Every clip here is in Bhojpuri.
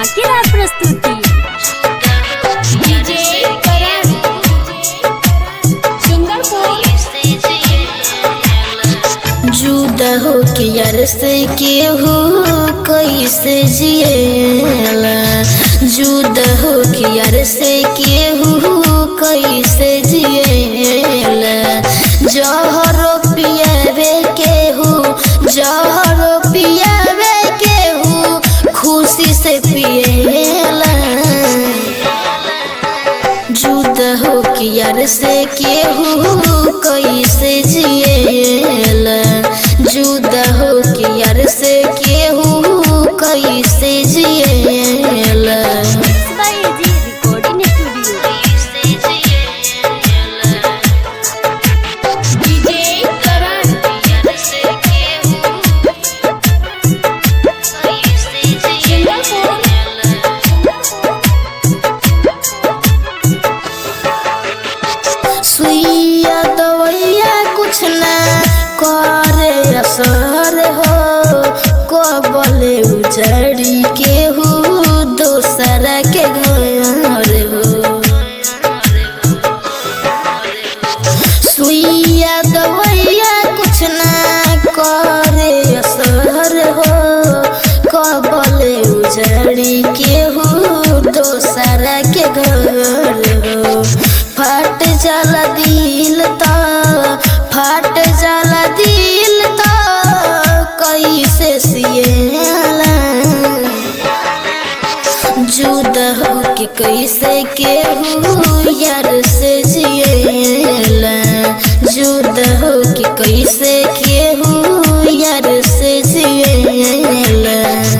धमाकेदार प्रस्तुति डीजे करण जुदा हो के यार से केहू कैसे जिएला जुदा हो के यार से केहू कैसे जिएला जहर पियावे केहू जहर पियावे केहू खुशी से पिएला जुदा हो के यार से केहू कैसे जिएला जुदा हो के यार से केहू कैसे जिएला बाई जी रिकॉर्डिंग स्टूडियो डीजे करण सुइया दवैया कुछ ना करे असर हो कबले उजड़ी केहू दोसरा के घर हो सुइया दवैया कुछ ना करे असर हो कबले उजड़ी केहू दोसरा के घर हो फट जाला दिल तो फट जाला दिल तो कैसे सिएला जुदा हो के कैसे केहू यार से जिएला जुदा हो के कैसे केहू यार से जिएला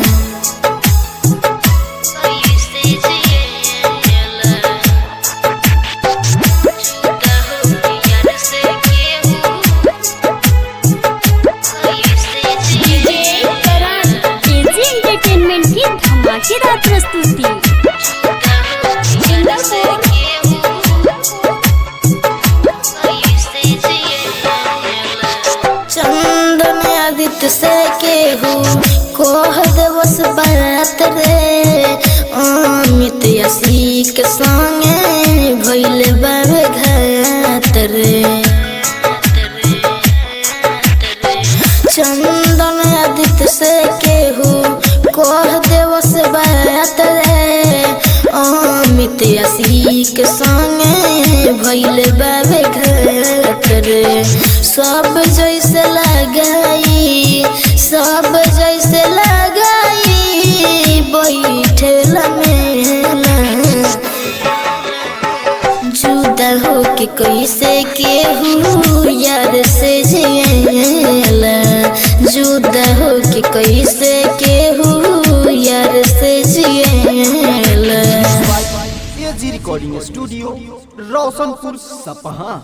डीजे करण केजी एंटरटेनमेंट की धमाकेदार प्रस्तुति चंदन आदित्य से केहू कोह दिवस बात रे अमित यसी के संगे भइल बाबे घात रे चंदन आदित्य से केहू कोह दिवस बात रे अमित यसी के संगे भइल बाबे घात रे सब जैसे लगाई सब जैसे लगाई बैठल मेला जुदा हो के कैसे केहू यार से जिएला जुदा हो के कैसे केहू यार से जिएला एजी रिकॉर्डिंग स्टूडियो रोशनपुर सपहा